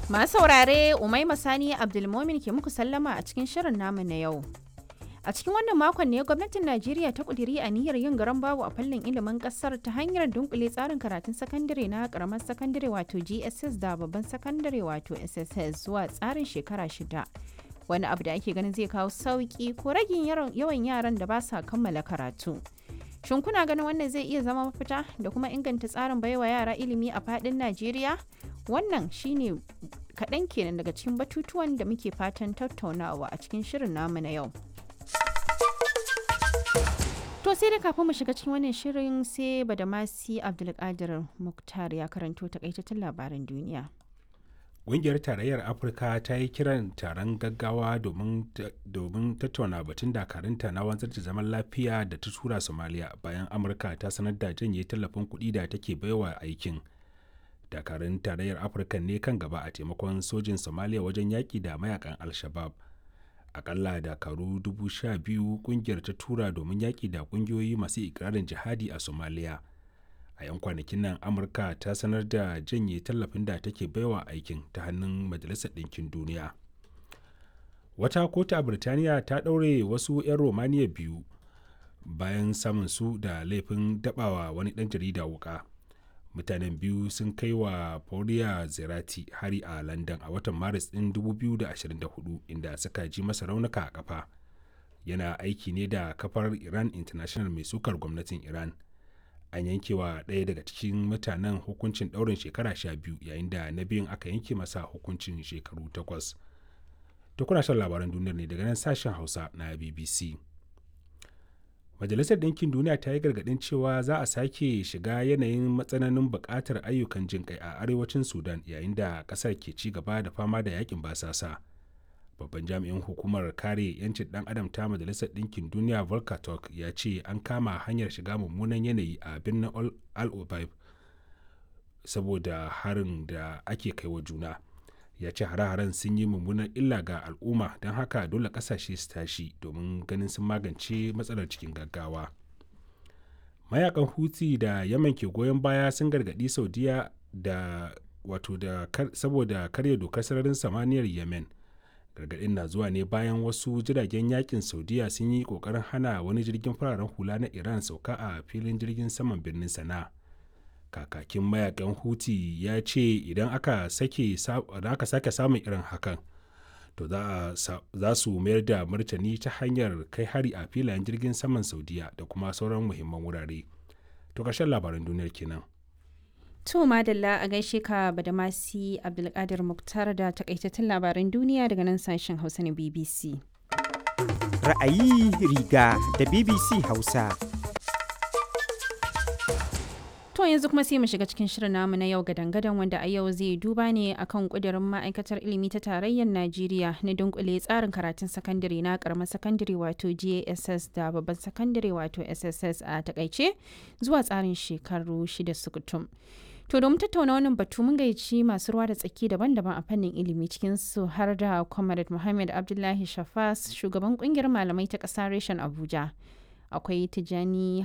Masu saurare Umaima Sani Abdulmomin ke muku sallama a cikin shirin namu na yau. A cikin wannan makon ne gwamnatin Najeriya ta kudiri niyyar yin garan babu a fannin ilimin kasar ta hanyar dunkule tsarin karatun sakandare na karamar sakandare wato GSS da babban sakandare wato SSS zuwa tsarin shekara shida. Wani abu da ake ganin zai kawo sauki ko ragin yawan yaran da ba sa kammala karatu. Shin kuna ganin wannan zai iya zama mafita da kuma inganta tsarin baiwa yara ilimi a fadin Najeriya? Wannan shine kaɗan kenan daga cikin batutuwan da muke fatan tattaunawa a cikin shirin namu na yau. To sai da kafin mu shiga cikin wannan shirin sai Badamasi Abdulkadir Muktar ya karanto takaitattun labaran duniya. Ƙungiyar Tarayyar Afirka ta yi kiran taron gaggawa domin tattauna batun dakarunta na wanzar da zaman lafiya da ta tura Somalia bayan Amurka ta sanar da janye tallafin kuɗi da take baiwa aikin. Dakarun Tarayyar Afirka ne kan gaba a taimakon sojin Somalia wajen yaƙi da mayakan Al-Shabaab. Akalla dakaru dubu sha biyu ƙungiyar ta tura domin yaƙi da ƙungiyoyi masu ikirarin jihadi a Somalia. a 'yan kwanakin nan amurka ta sanar da janye tallafin da take baiwa aikin ta hannun majalisar ɗinkin duniya wata kotu a birtaniya ta ɗaure wasu 'yan romaniya biyu bayan samun su da laifin dabawa wani ɗan jarida wuka mutanen biyu sun kai wa Paula zerati hari a london a watan maris ɗin 2024 inda suka ji masa raunuka a kafa yana aiki ne da kafar iran international mai sukar gwamnatin iran an yanke wa ɗaya daga cikin mutanen hukuncin ɗaurin shekara sha biyu yayin da na biyun aka yanke masa hukuncin shekaru takwas to kuna shan labaran duniyar ne daga nan sashen hausa na bbc majalisar ɗinkin duniya ta yi gargaɗin cewa za a sake shiga yanayin matsananin buƙatar ayyukan jin kai a arewacin sudan yayin da ƙasar ke ci gaba da fama da yakin basasa babban jami'in hukumar kare 'yancin ɗan adam ta majalisar ɗinkin duniya volker turk ya ce an kama hanyar shiga mummunan yanayi a birnin al obaib saboda harin da ake kai wa juna ya ce hare-haren sun yi mummunan illa ga al'umma don haka dole ƙasashe su tashi domin ganin sun magance matsalar cikin gaggawa mayakan huti da yaman ke goyon baya sun gargaɗi saudiya da wato da saboda karya dokar sararin samaniyar yemen gargaɗin na zuwa ne bayan wasu jiragen yakin saudiya sun yi ƙoƙarin hana wani jirgin fararen hula na iran sauka a filin jirgin saman birnin sana kakakin mayakan huti ya ce idan aka sake samun irin hakan to za su mayar da martani ta hanyar kai hari a filayen jirgin saman saudiya da kuma sauran muhimman wurare to ƙarshen labaran duniyar kenan. To Madalla a gaishe ka Badamasi Abdulkadir Muktar da takaitattun labaran duniya daga nan sashen Hausa na BBC. Ra'ayi riga da BBC Hausa. To yanzu kuma sai mu shiga cikin shirin namu na yau gadan-gadan wanda a yau zai duba ne akan kudirin ma'aikatar ilimi ta tarayyar Najeriya na dunkule tsarin karatun sakandare na karamar sakandare wato JSS da babban sakandare wato SSS a takaice zuwa tsarin shekaru shida sukutum. To domin tattauna wannan batu mun gayyaci masu ruwa da tsaki daban-daban a fannin ilimi cikin su har da Comrade Muhammad Abdullahi Shafas shugaban kungiyar malamai ta ƙasa reshen Abuja. Akwai Tijani